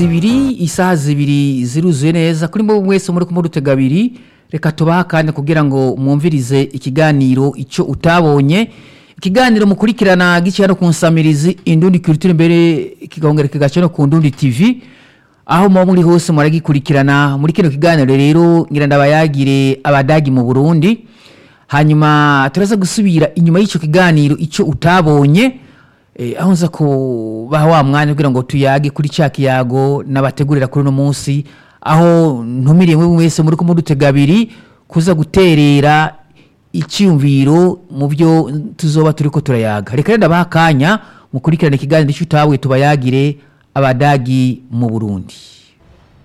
zibiri isaha zibiri ziruzuye neza kuri mwe mwese muri kumurutega abiri reka tubaha kandi kugira ngo mwumvirize ikiganiro icyo utabonye ikiganiro mukurikirana giciye no ku nsamirizi indundi culture mbere kigongera kigaca no ku ndundi tv aho muba muri hose muragikurikirana muri kino kiganiro rero ngira ndabayagire abadagi mu burundi hanyuma turaza gusubira inyuma y'icyo kiganiro icyo utabonye eh, aho nza kubaha wa mwanya kugira ngo tuyage kuri cya kiyago n'abategurira kuri uno munsi aho ntumiriye mwe mwese muri kumudutega abiri kuza guterera icyumviro mu byo tuzoba turi ko turayaga reka rero ndabaha akanya mukurikirane ikiganiro icyo utawe tubayagire abadagi mu burundi